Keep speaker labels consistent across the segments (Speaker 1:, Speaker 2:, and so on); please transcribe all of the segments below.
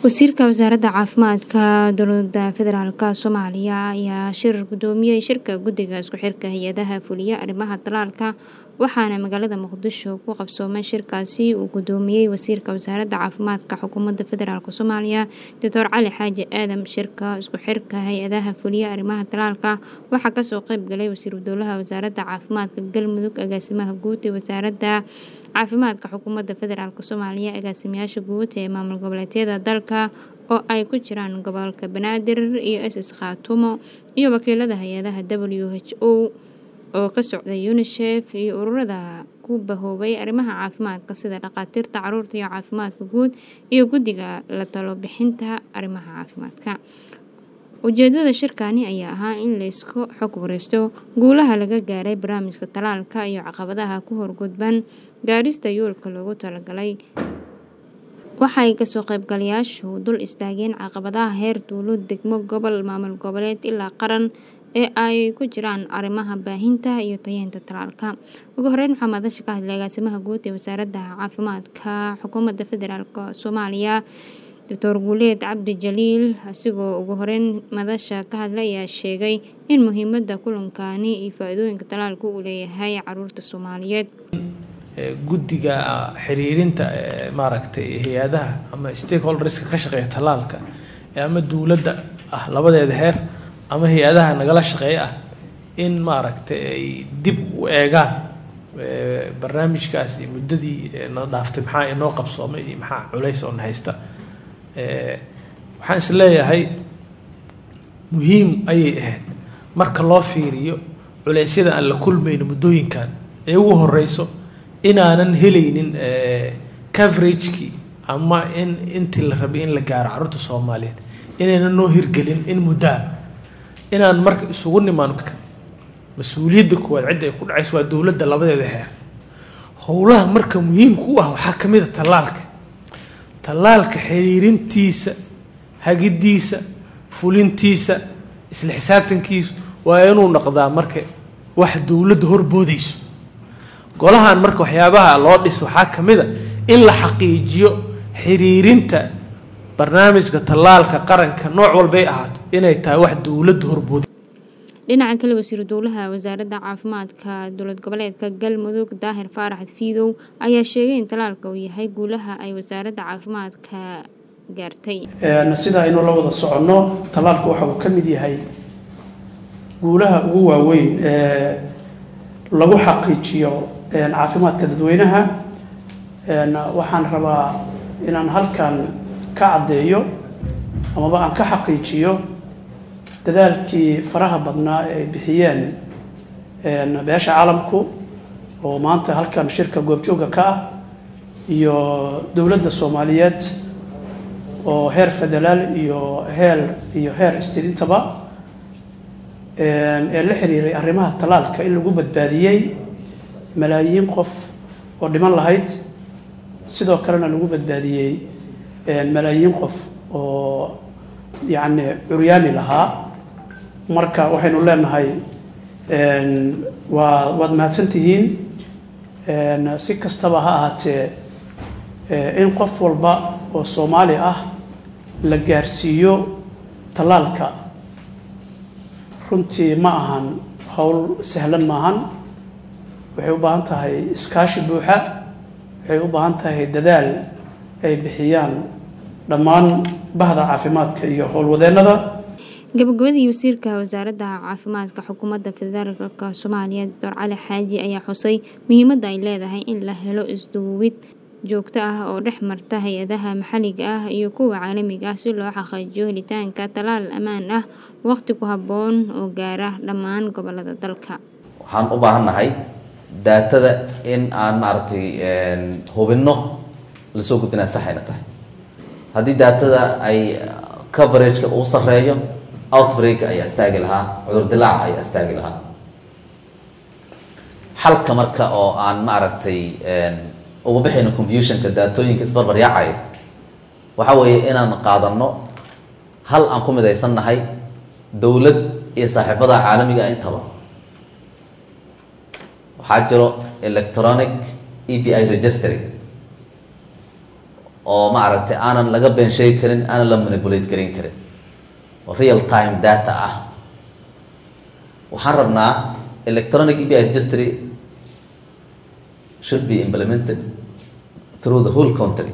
Speaker 1: wasiirka wasaaradda caafimaadka dowlada federaalk soomaaliya ayaa shir gudoomiyey shirka guddiga isku xirka hay-adaha fuliya arrimaha talaalka waxaana magaalada muqdisho ku qabsoomay shirkaasi uu gudoomiyey wasiirka wasaaradda caafimaadka xukuumadda federaalk soomaaliya doctor cali xaaji aadam shirka isku xirka hay-adaha fuliya arrimaha talaalka waxaa kasoo qeybgalay wasiiru dowlaha wasaaradda caafimaadka galmudug agaasimaha guud ee wasaaradda caafimaadka xukuumadda federaalk soomaaliya agaasimayaasha guud ee maamul goboleedyada dalka oo ay ku jiraan gobolka banaadir iyo s s khaatumo iyo wakiilada hay-adaha w h o oo ka socday unisef iyo ururada ku bahoobay arrimaha caafimaadka sida dhakhaatiirta caruurta iyo caafimaadka guud iyo guddiga la talo bixinta arrimaha caafimaadka ujeedada shirkani ayaa ahaa in laysku xog wareysto guulaha laga gaaray barnaamijka talaalka iyo caqabadaha ku horgudban gaarista yoolka loogu talagalay waxay kasoo qaybgalayaashu dul istaageen caqabadaha heer duulo degmo gobol maamul goboleed ilaa qaran ee ay ku jiraan arrimaha baahinta iyo tayeynta talaalka ugu horeyn waxaa madasha ka hadlay agaasimaha guud ee wasaaradda caafimaadka xukuumadda federaalk soomaaliya doctor guuleed cabdi jaliil asigoo ugu horeyn madasha ka hadlay ayaa sheegay in muhiimadda kulankani iyo faa-iidooyinka talaalka uu leeyahay caruurta soomaaliyeed
Speaker 2: guddiga xiriirinta maaragtay hay-adaha ama stakeholderska ka shaqeeya talaalka ama dowladda ah labadeeda heer ama hay-adaha nagala shaqeeya ah in maaragtay ay dib u eegaan barnaamijkaasi muddadii na dhaaftay maxaa inoo qabsoomay iyo maxaa culays oo na haysta waxaan is leeyahay muhiim ayay ahayd marka loo fiiriyo culeysyada aan la kulmayno muddooyinkan ee ugu horeyso inaanan helaynin coveragekii ama in intii la rabay in la gaaro carruurta soomaaliyeed inaynan noo hirgelin in muddaa inaan marka isugu nimaano mas-uuliyadda koowaad cidda ay ku dhacayso waa dowladda labadeeda heer howlaha marka muhiimka u ah waxaa ka mid a tallaalka tallaalka xiriirintiisa hagiddiisa fulintiisa isla xisaabtankiisa waa inuu noqdaa marka wax dowladda horboodayso golahan marka waxyaabaha loo dhis waxaa ka mid a in la xaqiijiyo xiriirinta barnaamijka tallaalka qaranka nooc walbay ahaato inay tahay wax dowladda horbooda
Speaker 1: dhinaca kale wasiiru dowlaha wasaaradda caafimaadka dowlad goboleedka galmudug daahir faarax fiidow ayaa sheegay in talaalka uu yahay guulaha ay wasaaradda caafimaadka gaartay
Speaker 3: sida aynu la wada soconno tallaalku waxa uu ka mid yahay guulaha ugu waaweyn ee lagu xaqiijiyo caafimaadka dadweynaha waxaan rabaa inaan halkan ka caddeeyo amaba aan ka xaqiijiyo dadaalkii faraha badnaa ee ay bixiyeen beesha caalamku oo maanta halkan shirka goobjooga ka ah iyo dowladda soomaaliyeed oo heer federaal iyo heer iyo heer istidintaba ee la xiriiray arrimaha talaalka in lagu badbaadiyey malaayiin qof oo dhiman lahayd sidoo kalena lagu badbaadiyey malaayiin qof oo yacni curyaami lahaa marka waxaynu leenahay waa waad mahadsan tihiin si kastaba ha ahaatee in qof walba oo soomaali ah la gaarsiiyo tallaalka runtii ma ahan howl sahlan maahan waxay u baahan tahay iskaashi buuxa waxay u baahan tahay dadaal ay bixiyaan dhammaan bahda caafimaadka iyo howlwadeennada
Speaker 1: gabagabadii wasiirka wasaaradda caafimaadka xukuumadda federaalk soomaaliya doctor cali xaaji ayaa xusay muhiimadda ay leedahay in la helo isduubid joogto ah oo dhex marta hay-adaha maxalliga ah iyo kuwa caalamiga ah si loo xaqiijiyo helitaanka talaal ammaan ah waqti ku habboon oo gaara dhammaan gobolada dalka
Speaker 4: waxaan u baahannahay daatada in aan maaragtay hubinno lasoo gudbinaa saxayna tahay haddii daatada ay coverageka uu sareeyo outbreak ayaa istaagi lahaa cudur dilaaca ayaa istaagi lahaa xalka marka oo aan maaragtay ugu bixayno confusionka daatooyinka isbarbaryaacaya waxa weeye inaan qaadano hal aan ku midaysan nahay dowlad iyo saaxiibada caalamiga ah intaba waxaa jiro electronic e b i registry oo maaragtay aanan laga been sheegi karin aanan la manipulate garan karin oo real time data ah waxaan rabnaa electronic ebi registry should be implemented through the whole country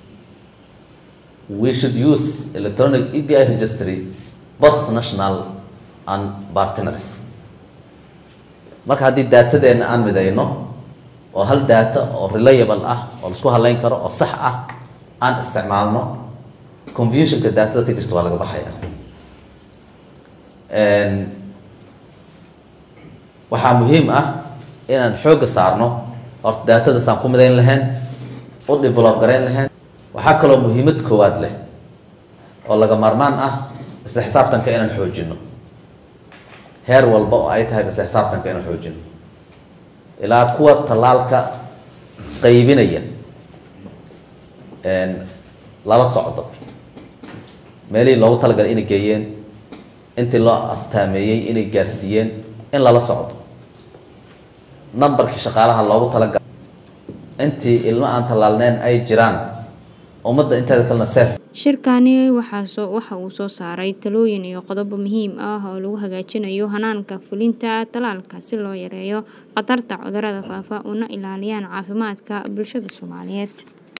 Speaker 4: we should use electronic ebi registry both national and partners marka haddii daatadeena aan midayno oo hal data oo reliable ah oo laisku haleyn karo oo sax ah aan isticmaalno confusionka daatada ka jirta waa laga baxaya waxaa muhiim ah inaan xoogga saarno horta daatadaasaan ku midayn lahayn u develop garayn lahayn waxaa kaloo muhiimad koowaad leh oo laga maarmaan ah isla xisaabtanka inaan xoojino heer walba oo ay tahay isla xisaabtanka inaan xoojino ilaa kuwa tallaalka qaybinaya lala socdo meelihii loogu talagalay inay geeyeen intii loo astaameeyey inay gaarsiiyeen in lala socdo numberkii shaqaalaha loogu talagalay intii ilmo aan tallaalneen ay jiraan ummadda inteeda kalena seef
Speaker 1: shirkani waxaa waxa uu soo saaray talooyin iyo qodobo muhiim ah oo lagu hagaajinayo hanaanka fulinta talaalka si loo yareeyo khatarta cudurrada faafa una ilaaliyaan caafimaadka bulshada soomaaliyeed